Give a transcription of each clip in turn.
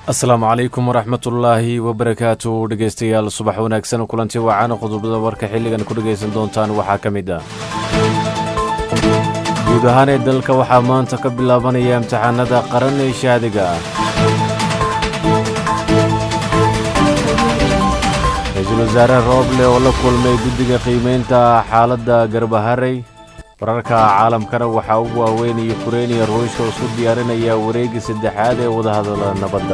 asalaamu calaykum waraxmatullaahi wabarakaatu dhegeystayaal subax wanaagsan kulanti wacaana qodobada warka xilligan ku dhegaysan doontaan waxaa ka mid ah guud ahaan ee dalka waxaa maanta ka bilaabanaya imtixaanada qaran ee shaadiga ah ra-iisul wasaare rooble oo la kulmay guddiga qiimeynta xaaladda garbaharey wararka caalamkana waxaa ugu waaweynaya kureyniya ruushka isku diyaarinaya wareegii saddexaad ee wadahadala nabadda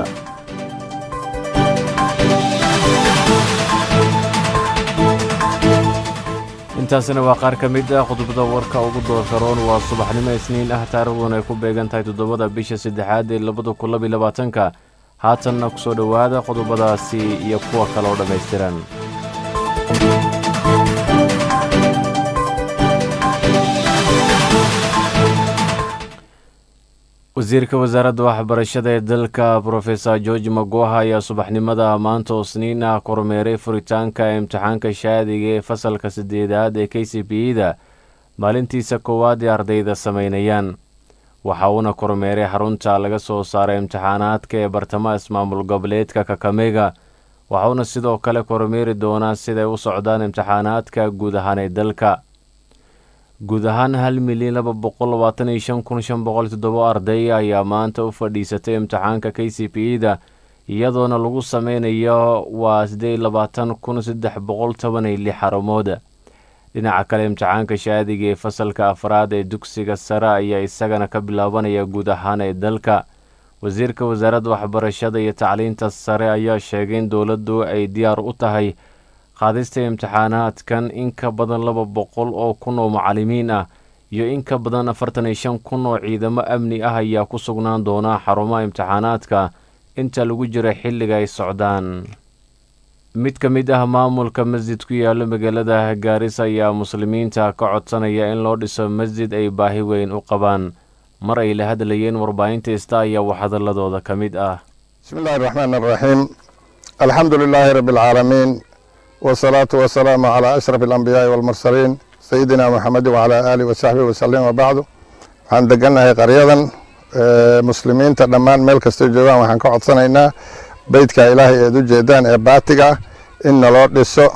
intaasina waa qaar ka mid ah qodobada warka ugu doorka roon waa subaxnimo isniin ah taariikhduna ay ku beegan tahay toddobada bisha saddexaad ee labada kun labiyo labaatanka haatanna ku soo dhowaada qodobadaasi iyo kuwa kale oo dhammaystiran wasiirka wasaaradda waxbarashada ee dalka brofesor george magoha ayaa subaxnimada maanta oo sniin ah kormeeray furitaanka imtixaanka shaadiga ee fasalka saddeedaad ee k c b da maalintiisa koowaad ee ardayda samaynayaan waxa uuna kormeeray xarunta laga soo saaray imtixaanaadka ee bartamaha ismaamul goboleedka kakamega waxauna sidoo kale kormeeri doonaa siday u socdaan imtixaanaadka guud ahaan ee dalka guud ahaan hal milyan laba boqol labaatan iyo shan kun shan boqol toddobo arday ayaa maanta u fadhiisatay imtixaanka k c b da iyadoona lagu sameynayo waa siddeed labaatan kun saddex boqol toban iyo lix xarumooda dhinaca kale imtixaanka shaadiga ee fasalka afraad ee dugsiga sare ayaa isagana ka bilaabanaya guud ahaan ee dalka wasiirka wasaaradda waxbarashada iyo tacliinta sare ayaa sheegay in dowladdu ay diyaar u tahay qaadista imtixaanaadkan in ka badan laba boqol oo kun oo macalimiin ah iyo in ka badan afartan iyo shan kun oo ciidamo amni ah ayaa ku sugnaan doona xarumaha imtixaanaadka inta lagu jira xilliga ay socdaan mid ka mid ah maamulka masjid ku yaalo magaalada gaarisa ayaa muslimiinta ka codsanaya in loo dhiso masjid ay baahi weyn u qabaan mar ay la hadlayeen warbaahinta ista ayaa waxhadaladooda ka mid ah bismi illahi raxmaan araxiim alxamdu lilaahi rabbi alcaalamiin wsalaatu wasalaamu calaa ashraf alambiyaai walmursaliin sayidina moxamedi wacalaa aalihi wasaxbihi wasalim wabacdu waxaan degannahay qaryadan muslimiinta dhammaan meel kastay joogaan waxaan ka codsanaynaa beytka ilaahay eed u jeedaan ee baatiga ah in naloo dhiso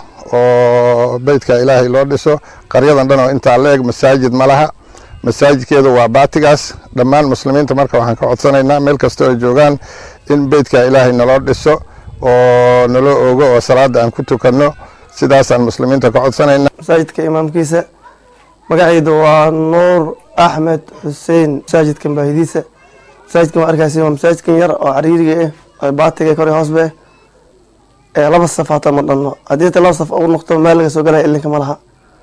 oo beytka ilaahay loo dhiso qaryadan dhan oo intaa la eg masaajid ma laha masaajidkeedu waa baatigaas dhammaan muslimiinta marka waxaan ka codsanaynaa meel kastoo ay joogaan in beytka ilaahay naloo dhiso oo naloo ogo oo salaada aan ku tukanno sidaasaan muslimiinta ka codsanayna masaajidka imaamkiisa magacayda waa nuur axmed xuseen masaajidkan baahidiisa masaajidkan waa arkaysa waa masaajidkan yar oo cariiriga ah baatiga kore hoosbe ee laba saf hataa ma dhanno haddii ta laba saf ugu noqto meel laga soo galaya ilinka ma laha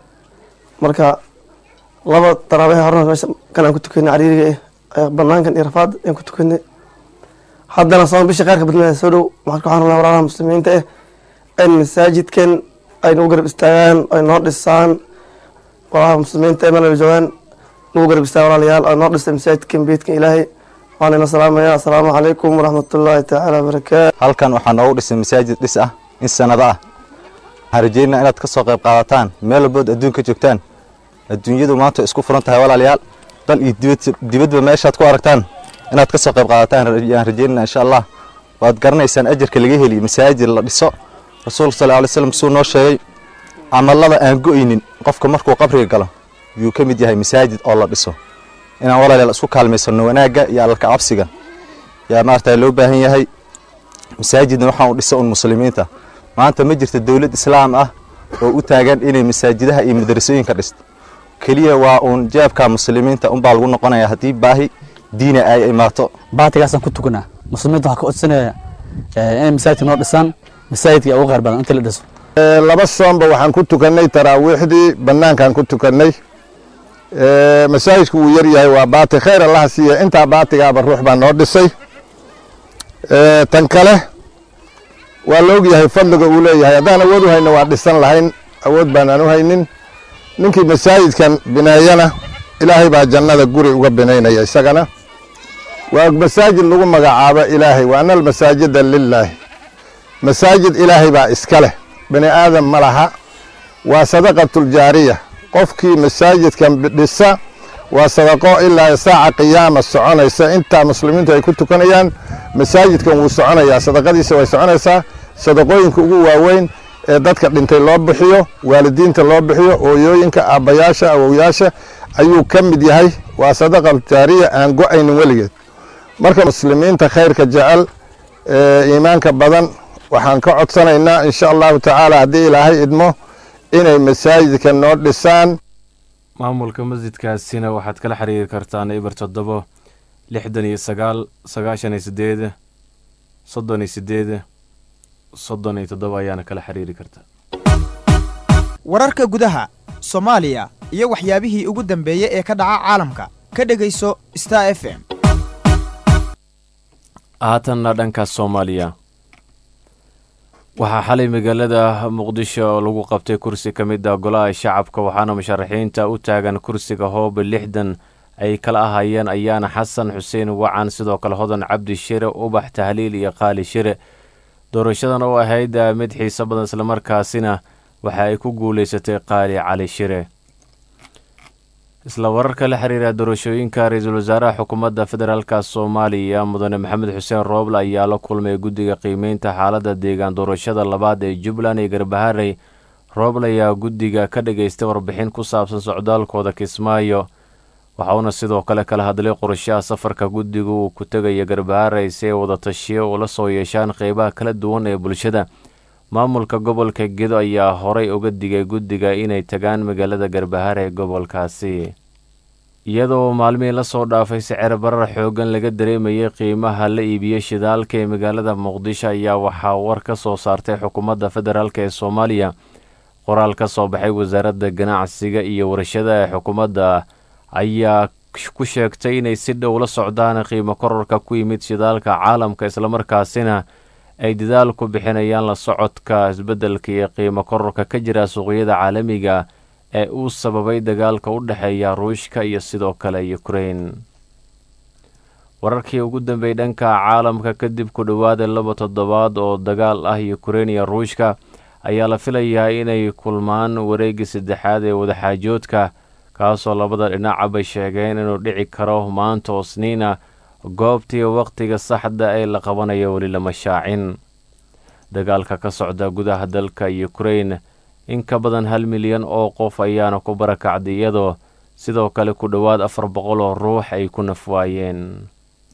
marka laba daraabehe horena meesha kan aan ku tukanay cariiriga ah banaankan iyo rafaad aan ku tukanay haddana soon bisha kheyrka badnaa soo dhow waxaan ku xarunaa walaalaha muslimiinta ah in masaajidkan ay nagu garab istaagaan ay noo dhisaan walaalaha muslimiinta ee meel joogaan nagu garab istaagan walaalayaal ay noo dhistay masaajidkan beedkan ilaahay waxaan ina salaamaya assalaamu calaykum waraxmatullaahi tacaala wabarakaatu halkan waxaa noogu dhisay masaajid dhis ah in sanado ah waxaan rajeynaa inaad ka soo qayb qaadataan meel walbood adduunka joogtaan adduunyadu maanta isku furan tahay walaalayaal dal iyo dibadba meeshaad ku aragtaan inaad ka soo qayb qaadataan yaan rajeynana insha allah waad garanaysaan ajarka laga heliy masaajid la dhiso rasuulka sal alay slam suu noo sheegay camalada aan go-ynin qofka markuu qabriga galo yuu ka mid yahay masaajid oo la dhiso inaan walaalayaal isku kaalmaysano wanaagga iyo allalka cabsiga yaa maarata loo baahan yahay masaajidna waxaan u dhisa un muslimiinta maanta ma jirta dowlad islaam ah oo u taagan inay masaajidaha iyo madrasooyinka dhisto keliya waa uun jeebka muslimiinta unbaa lagu noqonaya haddii baahi diina ay imaato baatigaasaan ku tukanaa muslimiinta waxaa ka codsanaya inay masaajidka noo dhisaan masaajidka ugu khayr badan inta la dhiso laba soonba waxaan ku tukannay taraawiixdii bannaankaan ku tukannay masaajidku wuu yar yahay waa baati khayr allaha siiya intaa baatigaaba ruux baa noo dhisay tan kale waa la og yahay fadliga uu leeyahay haddaan awood u hayno waa dhisan lahayn awood baanaan u haynin ninkii masaajidkan bineeyana ilaahay baa jannada guri uga binaynaya isagana waa masaajid lagu magacaabo ilaahay wa ana almasaajida lilaahi masaajid ilaahay baa iska leh bani aadam ma laha waa sadaqatuljaariya qofkii masaajidkan dhisa waa sadaqo ilaa saaca qiyaama soconaysa intaa muslimiintu ay ku tukanayaan masaajidkan wuu soconayaa sadaqadiisa way soconaysaa sadaqooyinka ugu waaweyn ee dadka dhintay loo bixiyo waalidiinta loo bixiyo ooyooyinka aabbayaasha awowyaasha ayuu ka mid yahay waa sadaqa jaariya aan go-aynin weligeed marka muslimiinta khayrka jecel ee iimaanka badan waxaan ka codsanaynaa insha allahu tacaala haddii ilaahay idmo inay masaajidka noo dhisaan maamulka masjidkaasina waxaad kala xiriiri kartaan ibar toddobo lixdan iyo sagaal sagaashan iyo sideed soddon iyo sideed soddon iyo toddoba ayaana kala xiriiri kartaa wararka gudaha soomaaliya iyo waxyaabihii ugu dambeeyey ee ka dhaca caalamka ka dhegayso star f m haatanna dhanka soomaaliya waxaa xalay magaalada muqdisho lagu qabtay kursi ka mid ah golaha shacabka waxaana musharaxiinta u taagan kursiga hoobe lixdan ay kala ahayeen ayaana xasan xuseen wacan sidoo kale hodan cabdi shire ubax tahliil iyo qaali shire doorashadan oo ahayd mid xiiso badan islamarkaasina waxa ay ku guulaysatay qaali cali shire isla wararka la xiriira doorashooyinka ra-iisul wasaaraha xukuumadda federaalka soomaaliya mudane maxamed xuseen rooble ayaa la kulmay guddiga qiimeynta xaaladda deegaan doorashada labaad ee jubbaland iyo garbaharey rooble ayaa guddiga ka dhageystay warbixin ku saabsan socdaalkooda kismaayo waxauna sidoo kale kala hadlay qorshaha safarka guddiga uu ku tegaya garbaharey si ay wada tashiyo ula soo yeeshaan qeybaha kala duwan ee bulshada maamulka gobolka gedo ayaa horay uga digay guddiga inay tagaan magaalada garbahar ee gobolkaasi iyadoo maalmihii lasoo dhaafay sicir barar xoogan laga dareemayay qiimaha la iibiyey shidaalka ee magaalada muqdisho ayaa waxaa war ka soo saartay xukuumadda federaalk ee soomaaliya qoraal ka soo baxay wasaaradda ganacsiga iyo warshada ee xukuumadda ayaa ku sheegtay inay si dhow la socdaan qiimo kororka ku yimid shidaalka caalamka islamarkaasina ay dadaal ku bixinayaan la socodka isbeddelka iyo qiimo kororka ka jira suuqyada caalamiga ee uu sababay dagaalka u dhexeeya ruushka iyo sidoo kale ukrain wararkii ugu dambeeyey dhanka caalamka kadib ku dhowaada laba toddobaad oo dagaal ah ukrain iyo ruushka ayaa la filayaa inay kulmaan wareegii saddexaad ee wadaxaajoodka kaasoo labada dhinacaba sheegeen inuu dhici karo maanta oo sniina goobtii wakhtiga saxda ee la qabanayo weli lama shaacin dagaalka ka socda gudaha dalka ukrain in ka badan hal milyan oo qof ayaana ku barakacday iyadoo sidoo kale ku dhowaad afar boqol oo ruux ay ku nafwaayeen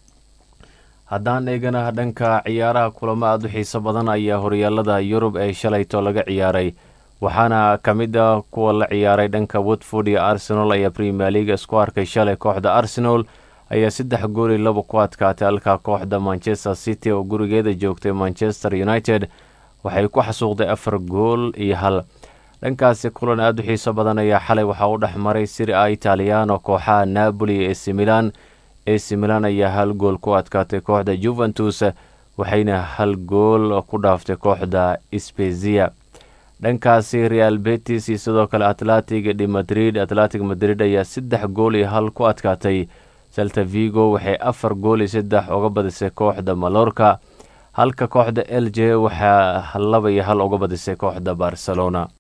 haddaan eegana dhanka ciyaaraha kulamo aada u xiiso badan ayaa horyaalada yurub ee shalayto laga ciyaaray waxaana ka mid a kuwa la ciyaaray dhanka watford iyo arsenal ayaa premier leaga isku arkay shalay kooxda arsenal ayaa saddex gool iyo laba ku adkaatay halka kooxda manchester city oo gurigeeda joogtay manchester united waxay ku xasuuqday afar gool iyo hal dhankaasi kulan aada u xiiso badan ayaa xalay waxaa u dhex maray siri a italiano kooxaha napoli iyo ac milan ac milan ayaa hal gool ku adkaatay kooxda juventus waxayna hal gool ku dhaaftay kooxda spezia dhankaasi real betis iyo sidoo kale atlantic de madrid atlantic madrid ayaa saddex gool iyo hal ku adkaatay salta vigo waxay afar gool iyo saddex uga badisay kooxda malorka halka kooxda l j waxaa laba iyo hal uga badisay kooxda barcelona